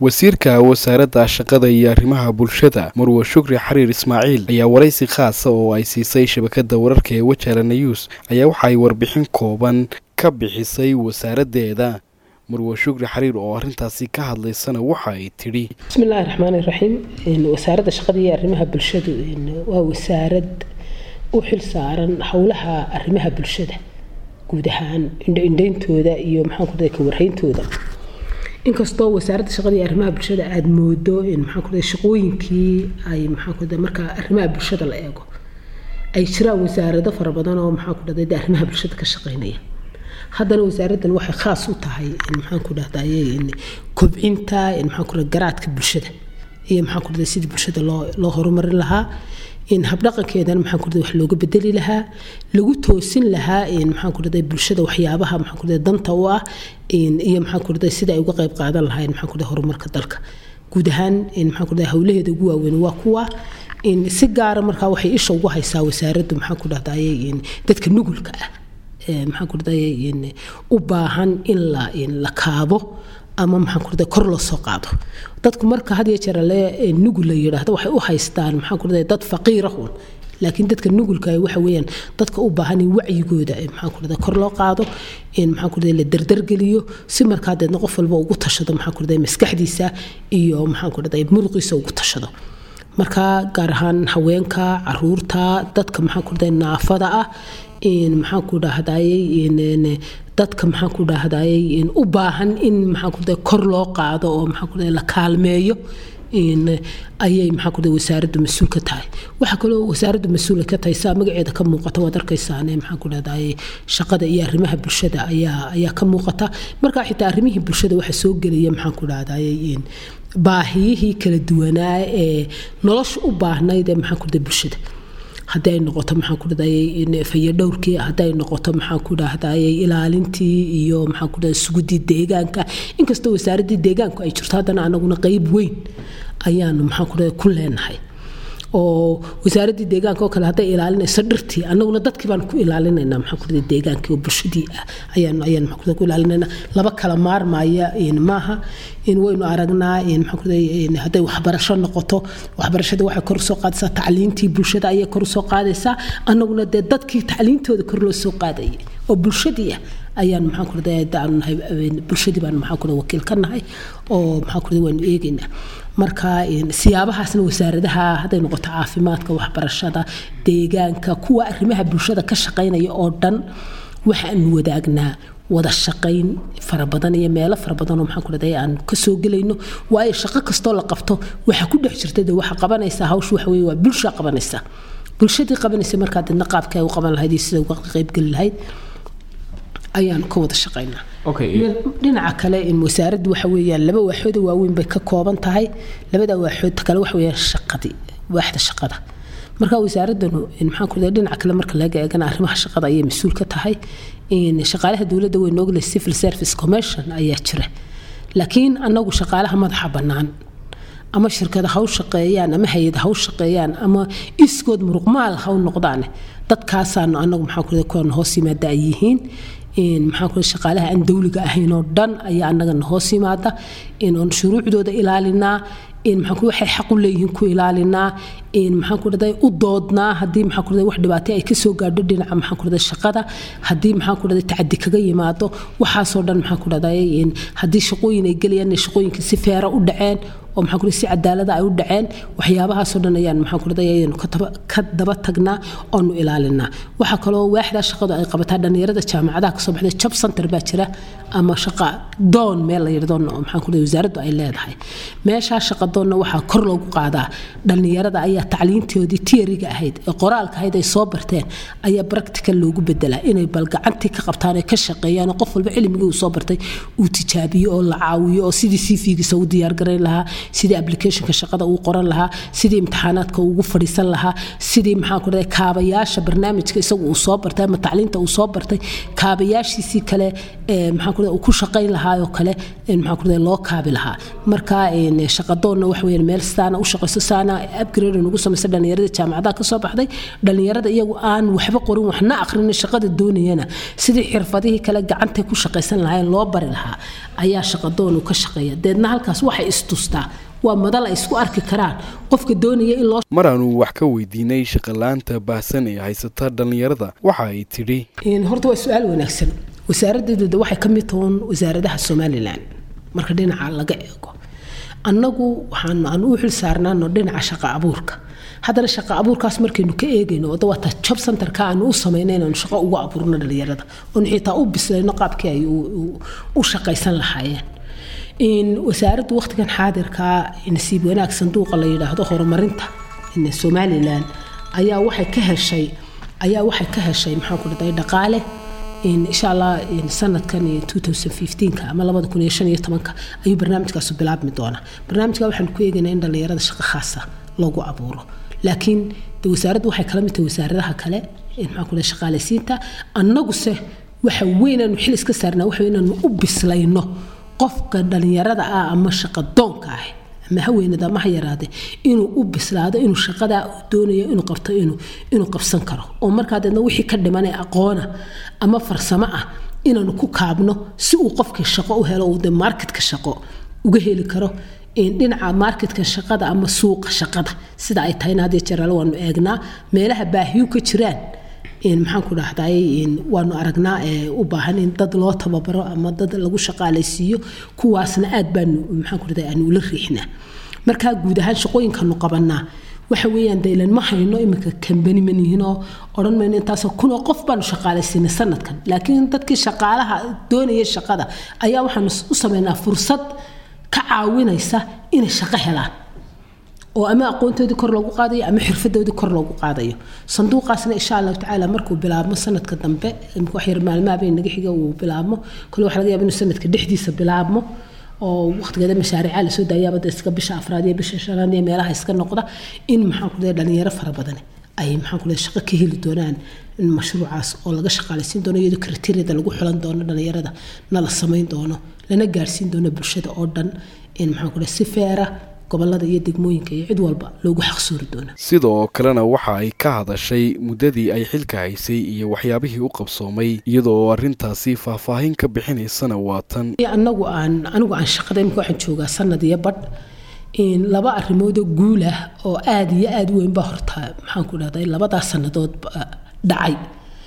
wasiirka wasaaradda shaqada iyo arrimaha bulshada marwe shukri xariir ismaaciil ayaa waraysi khaasa oo ay siisay shabakada wararka ee wajala news ayaa waxa ay warbixin kooban ka bixisay wasaaraddeeda marwe shukri xariir oo arrintaasi ka hadlaysana waxa ay tidhi bismillaahi raxmaani raxiim wasaaradda shaqada iyo arrimaha bulshadu waa wasaarad u xil saaran howlaha arrimaha bulshada guud ahaan indhayntooda iyo maxaan ku ka warhayntooda inkastoo wasaaradda shaqada iyo arrimaha bulshada aada moodo in maxaan ku shaqooyinkii ay maxaan ku marka arrimaha bulshada la eego ay jiraan wasaarado fara badan oo maxaan ku dhahday arrimaha bulshada ka shaqeynaya haddana wasaaraddan waxay khaas u tahay in maxaan ku dhahdaye kobcinta in maxaan ku garaadka bulshada iyo maxaan ku dhahday sidii bulshada loo loo horumarin lahaa in habdhaqankeedana maxaan ku wax looga bedeli lahaa lagu toosin lahaa in maxaan ku dhahday bulshada waxyaabaha maxaan ku dhahday danta u ah iyo maxaan ku dhahday sida ay uga qayb qaadan lahayn maxaan ku dhahday horumarka dalka guud ahaan in maxaan ku dhahday howlaheeda ugu waaweyn waa kuwa in si gaara markaa waxay isha ugu haysaa wasaaraddu maxaan ku dhahdaye in dadka nugulka ah maxaan ku dhahdaye in u baahan in la in la kaabo ama maxaan ku dhahday kor loo soo qaado dadku marka had iyo jeer le nugul la yidhaahdo waxay u haystaan maxaan ku dhahday dad faqiira un laakiin dadka nugulka waxa weeyaan dadka u baahan in wacyigooda maxaan ku dhahday kor loo qaado in maxaan ku dhahday la dardargeliyo si markaa deedna qof walba ugu tashado maxaan ku dhahday maskaxdiisa iyo maxaan ku dhahday muruqiisa ugu tashado marka gaar ahaan haweenka caruurta dadka maxaan ku dhahday naafada ah in maxaan ku dhahdayey dadka maxaan ku dhahdayey u baahan in maxaan ku dhahday kor loo qaado oo maxaan ku dhahday la kaalmeeyo in ayay maxaan ku dhahday wasaaraddu mas-uul ka tahay waxaa kaloo wasaaraddu mas-uula ka tahay saa magaceeda ka muuqata waad arkaysaane maxaan ku dhahdayey shaqada iyo arrimaha bulshada ayaa ayaa ka muuqata marka xitaa arrimihii bulshada waxa soo gelaya maxaan ku dhahdayey in baahiyihii kala duwanaa ee nolosha u baahnayd ee maxaan ku dhahday bulshada haddii ay noqoto maxaan ku dhahday fayadhowrkii haddii ay noqoto maxaan ku dhahday ilaalintii iyo maxaan ku dhahday sugudii deegaanka inkastoo wasaaraddii deegaanku ay jirto haddana anaguna qeyb weyn ayaanu maxaan ku dhahday ku leenahay oo wasaaraddii deegaanka oo kale hadday ilaalinayso dhirtii annaguna dadkii baan ku ilaalinaynaa maxaan ku dhahday deegaankii oo bulshadii ah ayaan ayaan maxaan ku ku ilaalinaynaa laba kala maarmaya in maaha in waynu aragnaa in maxaan ku dhahday hadday waxbarasho noqoto waxbarashada waxay kor usoo qaadaysaa tacliintii bulshada ayay kor usoo qaadaysaa annaguna dee dadkii tacliintooda kor loo soo qaadayay oo bulshadii ah ayaan maxaan ku dhahday aanu nahay bulshadii baan maxaan ku dhahday wakiil ka nahay oo maxaan ku dhahday waanu eegaynaa marka siyaabahaasna wasaaradaha hadday noqoto caafimaadka waxbarashada deegaanka kuwa arrimaha bulshada ka shaqaynaya oo dhan waxaanu wadaagnaa wada shaqayn fara badan iyo meelo fara badan oo maxaan ku dhahday aan ka soo gelayno waayo shaqo kastoo la qabto waxa ku dhex jirta dee waxa qabanaysaa hawshu waxa weeye waa bulsha qabanaysa bulshadii qabanaysa markaa deedna qaabka ay u qaban lahayd iyo sida uga qaybgeli lahayd ayaanu ka wada shaqaynaa dhinaca kale in wasaaraddu waxa weeyaan laba waaxooda waaweyn bay ka kooban tahay labada waaxood kale waxa weeyaan shaqadii waaxda shaqada marka wasaaraddanu maxaan ku dhinaca kale marka laga eegana arrimaha shaqada ayay mas-uul ka tahay in shaqaalaha dowladda way noogle civil service commission ayaa jira laakiin annagu shaqaalaha madaxa bannaan ama shirkada ha u shaqeeyaan ama hay-ada ha u shaqeeyaan ama iskood muruqmaal ha u noqdaan dadkaasaanu annagu maxaan ku kuwan hoos yimaada ay yihiin maxaan ku shaqaalaha aan dowliga ahayn oo dhan ayaa annagana hoos yimaada in shuruucdooda ilaalinaa in maxaan ku waxay xaq u leeyihiin ku ilaalinaa in maxaan ku dhahday u doodnaa haddii maxaan ku dhahday wax dhibaato ay ka soo gaadho dhinaca maxaan ku dhahday shaqada haddii maxaan ku dhahday tacadi kaga yimaado waxaasoo dhan maxaan ku dhahday in haddii shaqooyin ay gelayaan inay shaqooyinka si feera u dhaceen oo maxaan ku si cadaalada ay u dhaceen waxyaabahaasoo dhan ayaan maxaan ku dhahday ayaynu ka daba tagnaa oonu ilaalinaa waxaa kaloo waaxdaa shaqadu ay qabataa dhallinyarada jaamacadaha kasoo baxday job center baa jira ama shaqa doon meel la yidhahdo maxaan ku dhahday wasaaraddu ay leedahay meeshaa shaqa doonna waxaa kor loogu qaadaa dhallinyarada ayaa tacliintoodii tiyariga ahayd ee qoraalka ahayd ay soo barteen ayaa practical loogu bedelaa inay bal gacantii ka qabtaan ee ka shaqeeyaan oo qof walba cilmigii uu soo bartay uu tijaabiyo oo la caawiyo oo sidii cv-giisa u diyaargarayn lahaa sidii applicationka shaqada uu qoran lahaa sidii imtixaanaadka ugu fadhiisan lahaa sidii maxaan ku dhahay kaabayaasha barnaamijka isagu uu soo bartay ama tacliinta uu soo bartay kaabayaashiisii kale maxaan ku dhahay uu ku shaqayn lahaa oo kale maxaan ku dhahay loo kaabi lahaa marka shaqadoonna wax weeyaan meel saana u shaqayso saana upgrade ugu samaysa dhalinyarada jaamacadaha kasoo baxday dhalinyarada iyagu aan waxba qorin waxna aqrin shaqada doonayana sidii xirfadihii kale gacantay ku shaqaysan lahayn loo bari lahaa ayaa shaqadoon uu ka shaqeeya deedna halkaas waxay istustaa waa madal ay isku arki karaan qofka doonaya in loo mar aanu wax ka weydiinay shaqalaanta baahsan ee haysata dhallinyarada waxa ay tidhi horta waa su-aal wanaagsan wasaaradeeduda waxay ka mid tahoon wasaaradaha somalilan marka dhinaca laga eego annagu waxaan aan u xil saarnaano dhinaca shaqa abuurka haddana shaqa abuurkaas markaynu ka eegayno oo dawaata job centerka aanu u samayna inaanu shaqo ugu abuurno dhalinyarada oonu xitaa u bislayno qaabkii ay u shaqaysan lahaayeen wasaaraddu waqtigan xaadirka nasiib wanaag sanduuqa la yidhaahdo horumarinta somalilan ayaa waxay ka heshay ayaa waxay ka heshay maxaan ku dhaday dhaqaale insha allah sanadkan ama ayuu barnaamijkaas bilaabmi doonaa barnaamijka waxaanu ku eegaynaa in dhallinyarada shaqo khaasa loogu abuuro laakiin wasaaraddu waxay kala mid tahay wasaaradaha kale maxaan ku shaqaalaysiinta annaguse waxa weynaanu xil iska saarnaa waxa inaanu u bislayno qofka dhallinyarada ah ama shaqadoonka ah ama haweenada ama ha yaraade inuu u bislaado inuu shaqadaa doonayo inuu qabto inuu qabsan karo oo markaa deedna wixii ka dhiman ee aqoona ama farsamo ah inaanu ku kaabno si uu qofkii shaqo u helo uu de marketka shaqo uga heli karo dhinaca marketka shaqada ama suuqa shaqada sida ay tahayna hadii jeeraale waanu eegnaa meelaha baahiyu ka jiraan maxaan ku dhahday waanu aragnaa u baahan in dad loo tababaro ama dad lagu shaqaalaysiiyo kuwaasna aad baanu maxaan ku dhahday aanu ula riixnaa markaa guud ahaan shaqooyinkanu qabanaa waxa weeyaan daylan ma hayno iminka kambani manihinoo odhan mayno intaasoo kunoo qof baanu shaqaalaysiinay sanadkan laakiin dadkii shaqaalaha doonaya shaqada ayaa waxaanu u sameynaa fursad ka caawinaysa inay shaqo helaan oo ama aqoontoodii kor loogu qaadayo ama xirfadoodii kor loogu qaadayo sanduuqaasna insha allahu tacaala markuu bilaabmo sanadka dambe waxyar maalmahabay naga xiga uu bilaabmo kole waxa laga yaaba inuu sanadka dhexdiisa bilaabmo oo waqtigeeda mashaariica lasoo daayaaba iska bisha afraad iyo bisha shanaad iyo meelaha iska noqda in maxaan ku leeyahay dhalinyaro fara badan ay maxaan ku leeyahay shaqo ka heli doonaan mashruucaas oo laga shaqaalaysiin doono iyadoo kriteeriyada lagu xulan doono dhalinyarada na la samayn doono lana gaarsiin doono bulshada oo dhan in maxaan ku leeyahay si feera gobolada iyo degmooyinka iyo cid walba loogu xaqsuuri doona sidoo kalena waxa ay ka hadashay muddadii ay xilka haysay iyo waxyaabihii u qabsoomay iyadoo arrintaasi faahfaahin ka bixinaysana waa tan anagu aan anigu aan shaqada imika waxaan joogaa sanad iyo badh laba arrimoodoo guul ah oo aad iyo aad u weyn baa horta maxaan ku dhahday labadaas sannadood dhacay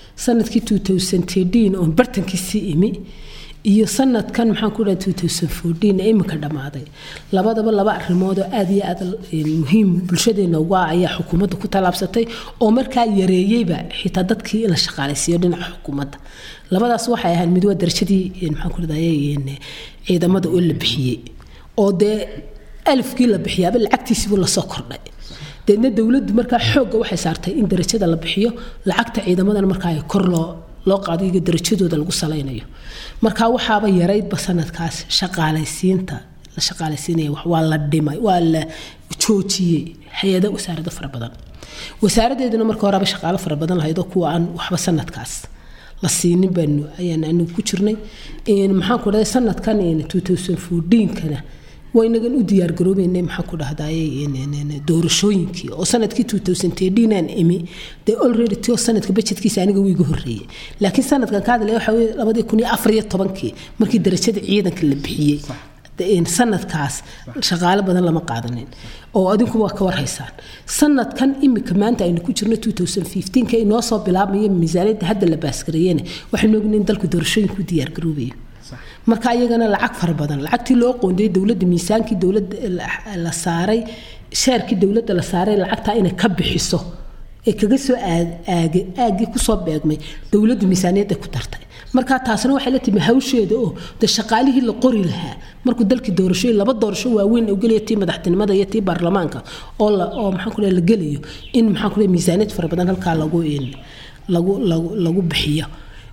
sanadkii oon bartankiisii imi iyo sanadkan maxaan ku dhaha iminka dhammaaday labadaba laba arrimood oo aad iyo aad muhiim bulshadeena uga ayaa xukuumadda ku tallaabsatay oo markaa yareeyeyba xitaa dadkii in la shaqaalaysiiyo dhinaca xukuumadda labadaas waxay ahayd mid waa darajadii maxaan ku dhahday ciidamada oo la bixiyey oo dee alifkii la bixiyaaba lacagtiisiibuu lasoo kordhay deedna dowladdu markaa xoogga waxay saartay in darajada la bixiyo lacagta ciidamadana markaa ay kor loo loo qaado iyaga darajadooda lagu salaynayo marka waxaaba yaraydba sanadkaas shaqaalaysiinta la shaqaalaysiinaya wax waa la dhimay waa la joojiyey hay-ada wasaarado fara badan wasaaradeeduna marka horeba shaqaalo fara badan lahayd oo kuwa aan waxba sanadkaas la siinin baanu ayaan anigu ku jirnay maxaan ku dhahay sanadkan kana waynagan u diyaargaroobeynay maxaan ku dhahdaye doorashooyinkii oo sanadkii aan imi dee already tio sanadka bajetkiisa aniga wiiga horreeyey laakiin sanadkan ka hadlaya waxa weye labadii kun iyo afar iyo tobankii markii darajada ciidanka la bixiyey sanadkaas shaqaalo badan lama qaadanin oo adinku waa ka warhaysaan sanadkan imika maanta aynu ku jirno ka inoo soo bilaabmayo miisaaniyadda hadda la baaskareeyena waxaynu ognayn dalku doorashooyinku diyaargaroobayo marka iyagana lacag fara badan lacagtii loo qoondayay dowladda miisaankii dowladda la saaray sheerkii dowladda la saaray lacagtaa inay ka bixiso ee kaga soo aagii kusoo beegmay dowladdu miisaaniyadda ku dartay marka taasna waxay la timi hawsheeda oo de shaqaalihii la qori lahaa markuu dalkii doorashooyin laba doorasho waaweyn oo gelaya tii madaxtinimada iyo tii baarlamaanka oo oo maxaan ku la gelayo in maxaan ku miisaaniyad fara badan halkaa lagu lagu lagu lagu bixiyo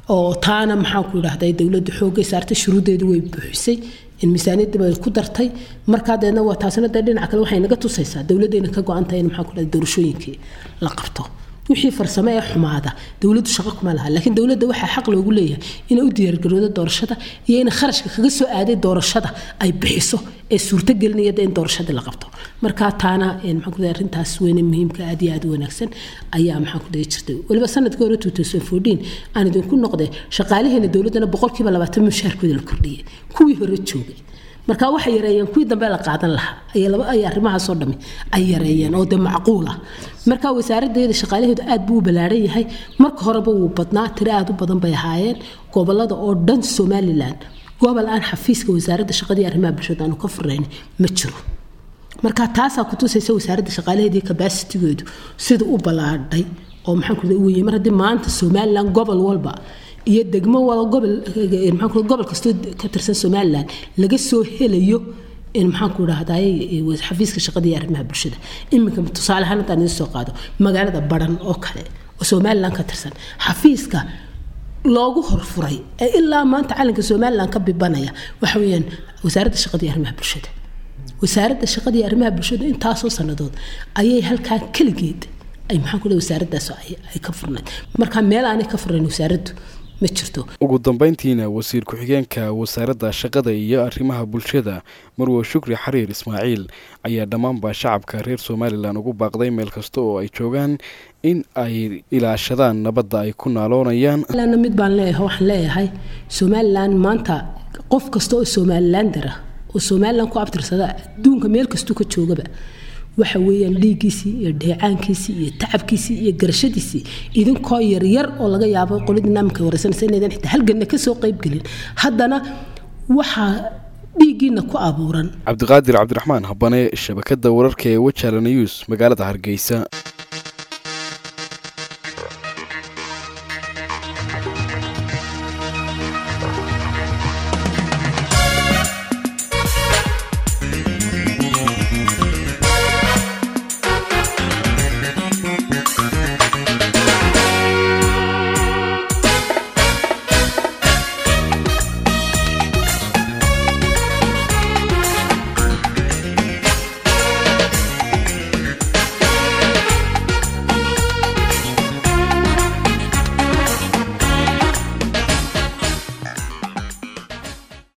oo taana maxaan ku idhahday dowladda xoogay saartay shuruuddeedu way buuxisay in miisaaniyadda bay ku dartay markaa deedna waa taasina dee dhinaca kale waxay naga tusaysaa dowladdeena ka go-antahay in maxaan ku idhahday doorashooyinkii la qabto wixii farsamo ee xumaada dowladdu shaqo kuma laha laakiin dowladda waxaa xaq loogu leeyahay inay u diyaargaroodo doorashada iyo in kharashka kaga soo aaday doorashada ay bixiso ee suurtagelinaya in doorashadii la qabto markaa taana maxaan arrintaas weyne muhiimka aad iyo aad u wanaagsan ayaa maxaan ku dhihi jirtay weliba sanadkii hore aan idinku noqday shaqaalaheena dowladdana boqolkiiba labaatan mushaarkooda la kordhiyay kuwii hore joogay marka waxay yareeyeen kuwii dambe la qaadan lahaa ay arrimahaasoo dhami ay yareeyeen oo de macquul ah marka wasaaradeeda shaqaalaheedu aad buu u ballaaran yahay marka horeba wuu badnaa tiro aad u badan bay ahaayeen gobolada oo dhan somalilan gobol aan xafiiska wasaaradda shaqadii arrimaha bulshada aanu ka furayn ma jiro marka taasaa kutusaysa wasaaradda shaqaalaheedii kabasitigeedu sida u ballaadhay oo maxaan ku weye mar haddii maanta somalilan gobol walba iyo degmo wala gobol gobol kastoo ka tirsan somalilan laga soo helayo in maxaanku idhahday xafiiska shaqada iyo arrimaha bulshada iminka tusaale ahaan haddaan idin soo qaado magaalada baran oo kale oo somalilan ka tirsan xafiiska loogu horfuray ee ilaa maanta calanka somalilan ka bibanaya waxa weeyaan wasaaradda shaqada iyo arrimaha bulshada wasaaradda shaqada iyo arrimaha bulshada intaasoo sannadood ayay halkaa keligeed ay maxaan ku wasaaraddaas ay ka furnayd marka meel aanay ka furnayn wasaaraddu ma jirto ugu dambeyntiina wasiir ku-xigeenka wasaaradda shaqada iyo arrimaha bulshada marwe shukri xariir ismaaciil ayaa dhammaanba shacabka reer somalilan ugu baaqday meel kasta oo ay joogaan in ay ilaashadaan nabadda ay ku naaloonayaan mid baan leeyahay waxaan leeyahay somalilan maanta qof kasta oo somalilander ah oo somalilan ku abtirsada adduunka meel kastuu ka joogaba waxa weeyaan dhiiggiisii iyo dheecaankiisii iyo tacabkiisii iyo garashadiisii idinkoo yaryar oo laga yaabo qoladii naamka wareysanaysa inaydan xitaa halganna ka soo qaybgelin haddana waxaa dhiiggiina ku abuuran cabdiqaadir cabdiraxmaan habane shabakadda wararka ee wajala news magaalada hargeysa